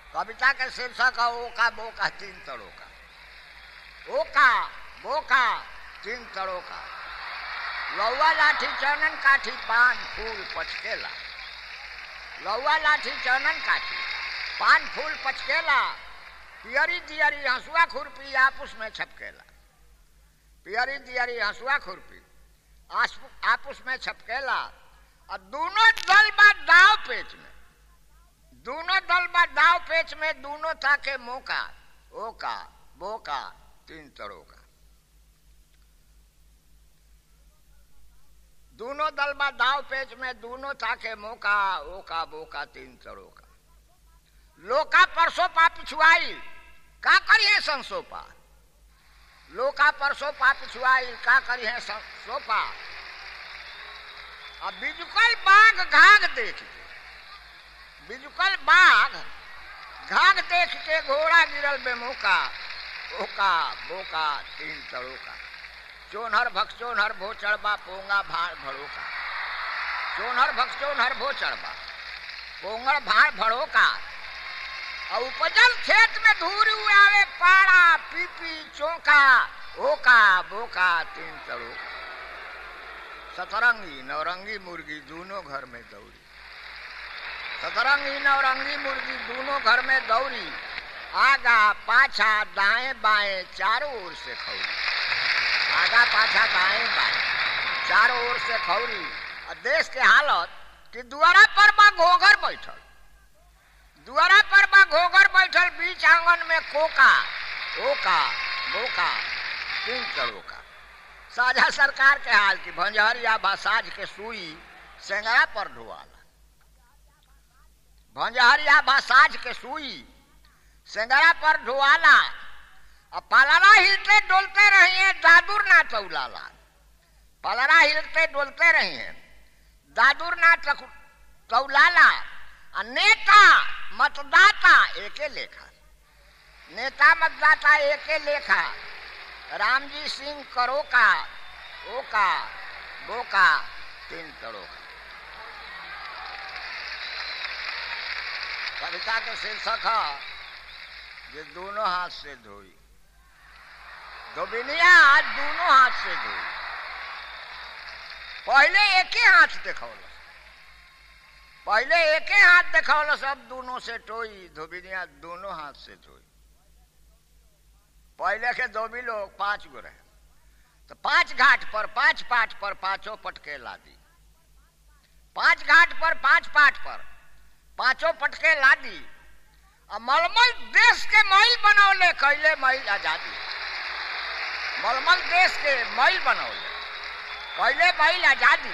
कविता के शीर्षक है ओका बोका तीन तड़ों का ओका बोका तीन तड़ों का लौवा लाठी चनन काठी पान फूल पचकेला लौवा लाठी चनन काठी पान फूल पचकेला पियरी दियरी हंसुआ खुरपी आपस में छपकेला पियरी दियरी हंसुआ खुरपी आपस में छपकेला और दोनों दल बा दाव पेच में दोनों दल बा दाव पेच में दोनों था के मौका ओका बोका तीन तरों का दोनों दल बा दाव पेच में दोनों था के मौका ओका बोका तीन तरों का लोका परसों पा पिछुआई का करिए संसोपा लोका परसों पा पिछुआई का करिए सोपा अब बिजुकल बाघ घाघ देख के बिजुकल बाघ घाघ देख के घोड़ा गिरल बेमौका ओका बोका तीन तड़ों का चोनहर भक्चोनहर भो चढ़बा पोंगा भाड़ भड़ो का चोनहर भक्चोनहर भो चढ़बा पोंगड़ भाड़ भड़ो का और उपजल खेत में धूरी आवे पाड़ा पीपी चौका ओका बोका तीन तड़ों का सतरंगी नवरंगी मुर्गी दोनों घर में दौड़ी सतरंगी नवरंगी मुर्गी दोनों घर में दौड़ी आगा पाछा दाएं बाएं चारों ओर से खौरी आगा पाछा दाएं बाएं चारों ओर से खौरी और देश के हालत कि दुआरा पर बा घोघर बैठल दुआरा पर बा घोघर बैठल बीच आंगन में कोका ओका बोका तीन चढ़ो का साझा सरकार के हाल की भंजहरिया बासाज के सुई सेंगरा पर ढुआला भंजहरिया बासाज के सुई सेंगरा पर ढुआला अब पलरा हिलते डोलते रही है दादुर ना चौलाला पलरा हिलते डोलते रही है दादुर ना चौलाला नेता मतदाता एके लेखा नेता मतदाता एके लेखा रामजी सिंह करो का ओका बोका तीन करो का कविता के शीर्षक है ये दोनों हाथ से धोई धोबिनिया आज दोनों हाथ से धोई पहले एक ही हाथ देखौल पहले एक ही हाथ देखौल सब दोनों से टोई धोबिनिया दोनों हाथ से धोई पहले के धोबी लोग पांच गो रहे तो पांच घाट पर पांच पाठ पर पांचों पटके ला दी पांच घाट पर पांच पाठ पर पांचों पटके ला दी और मलमल देश के महिल बनौले कैले महिल आजादी मलमल देश के महिल बनौले कैले महिल आजादी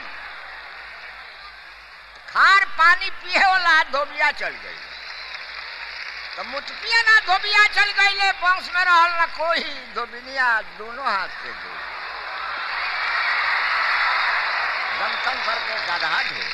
खार पानी पिए वाला धोबिया चल गई तो मुटकिया ना धोबिया चल गई वंश में रहल ना कोई धोबिनिया दोनों हाथ से धो जनतंत्र के गधा ढोए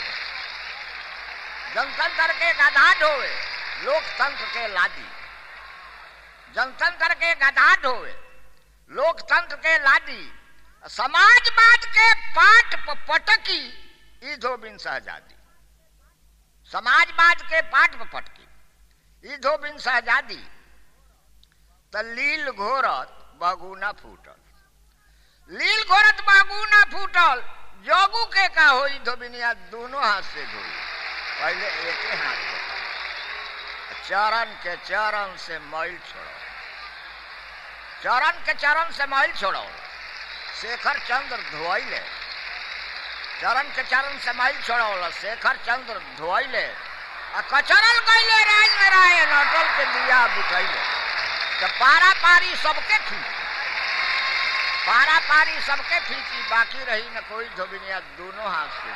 जनतंत्र के गधा ढोए लोकतंत्र के लादी जनतंत्र के गधा ढोए लोकतंत्र के लादी समाजवाद के पाठ पटकी ई धोबिन सहजादी समाजवाद के पाठ पटकी ई धोबिन सहजादी त लील घोरत बगुना फूटल लील घोरत बगुना फूटल जोगू के का होई धोबिनिया दोनों हाथ से धोई पहले एक ही हाथ से चरण के चरण से मैल छोड़ो चरण के चरण से मैल छोड़ो शेखर चंद्र धोइले चरण के चरण से मैल छोड़ो शेखर चंद्र धोइले आ कचरल गईले राज में राय नटल के दिया बुझैले तो पारा पारी सबके खींची पारा पारी सबके खींची बाकी रही न कोई धोबिनिया दोनों हाथ से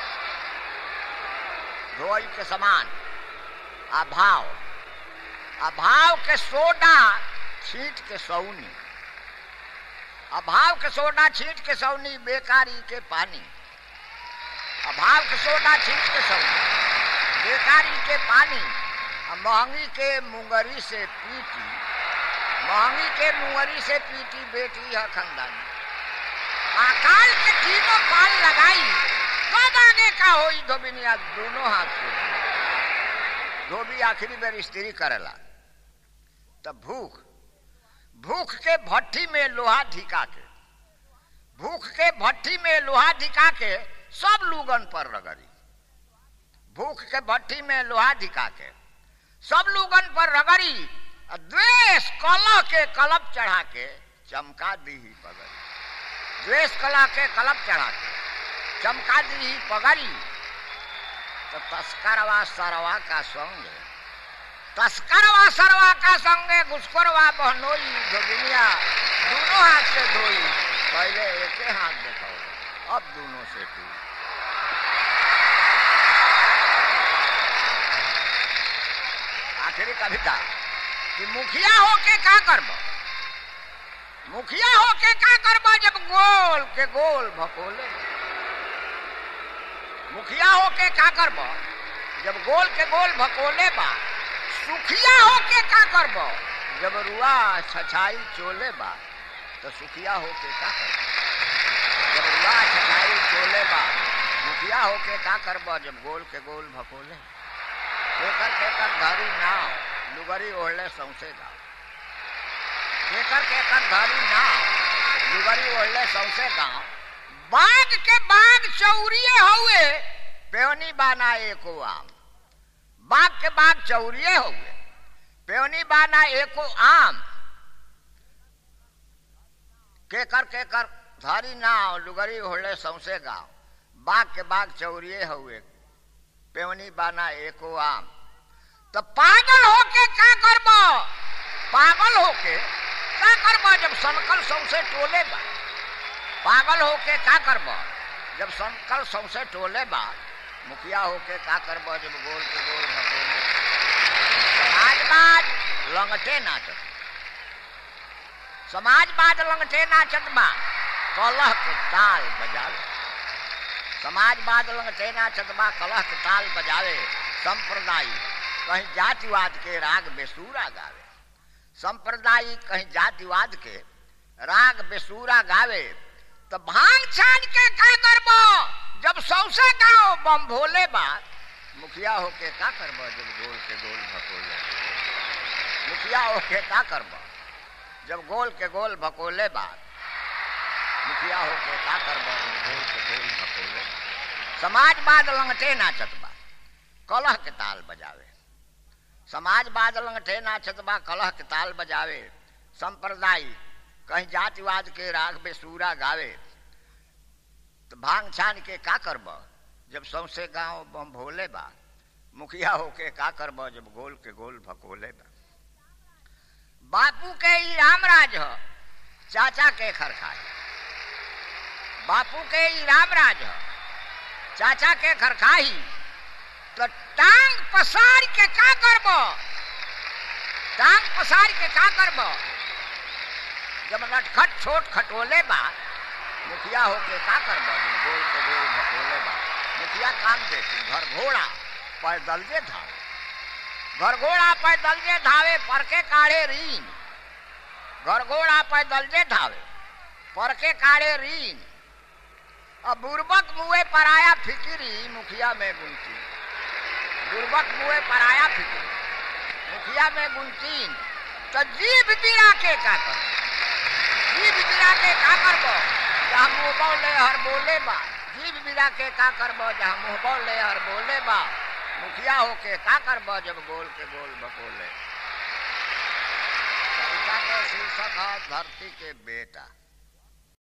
धोई के समान अभाव अभाव के सोडा छीट के सौनी अभाव के सोडा छीट के सौनी बेकारी के पानी अभाव के सोडा छीट के सौनी बेकारी के पानी महंगी के मुंगरी से पीटी महंगी के मुंगरी से पीटी बेटी है खंदानी अकाल के तीनों पाल लगाई कब आगे का होई धोबिनिया दोनों हाथ से धोबी आखिरी बेर स्त्री करेला तब भूख भूख के भट्ठी में लोहा धिका के भूख के भट्ठी में लोहा धिका के सब लूगन पर रगड़ी भूख के भट्ठी में लोहा धिका के सब लूगन पर रगड़ी द्वेष कलह के कलप चढ़ा के चमका दी ही पगड़ी द्वेष कलह के कलप चढ़ा के चमका दी ही पगड़ी तो तस्करवा सरवा का संग तस्करवा सरवा का संगे घुसखोरवा बहनोई जोगिनिया दोनों हाथ से धोई पहले एक हाथ देखो अब दोनों से टू आखिरी कविता कि मुखिया होके का करब मुखिया होके का करब जब गोल के गोल भकोले मुखिया होके का करब जब गोल के गोल भकोले बा सुखिया होके का करब जब रुआ छछाई चोले बा तो सुखिया होके का करब जब रुआ छछाई चोले बा मुखिया होके का करब जब गोल के गोल भकोले केकर केकर धारी नाव लुगरी ओढ़ले सौसे गाँव केकर केकर धारी नाव लुगरी ओढ़ले सौसे गाँव बाग के बाग चौरिये हुए पेवनी बाना एको आम बाग के बाग चौरिये हुए पेवनी बाना एको आम केकर केकर धारी नाव लुगरी ओढ़ले सौसे गाँव बाग के बाग चौरिये हुए पेवनी बाना एको आम तो पागल होके का करब पागल होके का करब जब संकल सौसे टोले बा पागल होके का करब जब संकल सौसे टोले बा मुखिया होके का करब जब गोल के गोल भगोले समाजवाद लंगटे नाचत समाजवाद लंगटे नाचत बा कलह के ताल बजावे समाजवाद लंगटे नाचत बा कलह के ताल बजावे संप्रदायिक कहीं जातिवाद के राग बेसूरा गावे संप्रदायिक कहीं जातिवाद के राग बेसूरा गावे तो भांग छान के का करब जब सौसे गाओ बम भोले बा मुखिया होके का करब जब गोल के गोल भकोले मुखिया होके का करब जब गोल के गोल भकोले बा मुखिया होके का करब जब गोल के गोल भकोले समाजवाद लंगटे नाचत बा कलह के ताल बजावे समाजवाद लंगटे नाचत बा कलह के ताल बजावे संप्रदायिक कहीं जातिवाद के राग बेसूरा गावे तो भांग छान के का करब जब सौसे गांव बम भोले बा मुखिया होके का करब जब गोल के गोल भकोले बा बापू के ई रामराज ह चाचा के खरखाई बापू के ई रामराज ह चाचा के खरखाई तो टांग पसार के का करब टांग पसार के का करब जब नटखट छोट खटोले बा मुखिया होके का करब गोल के गोल भकोले बा मुखिया काम देती घर घोड़ा पैदल जे धावे घर घोड़ा पैदल जे धावे पर के काढ़े रीन घर घोड़ा पैदल जे धावे पर के काढ़े रीन अब बुर्बक मुए पर आया फिकिरी मुखिया में गुंती बुर्बक मुए पर आया फिकिरी मुखिया में गुंतीन तो जीभ बिरा के का कर जीभ बिरा के का करब जहाँ मुँह ले हर बोले बा जीभ बिरा के का करब जहाँ मुँह ले हर बोले बा मुखिया होके का करब जब गोल के गोल बकोले कविता का शीर्षक है धरती के बेटा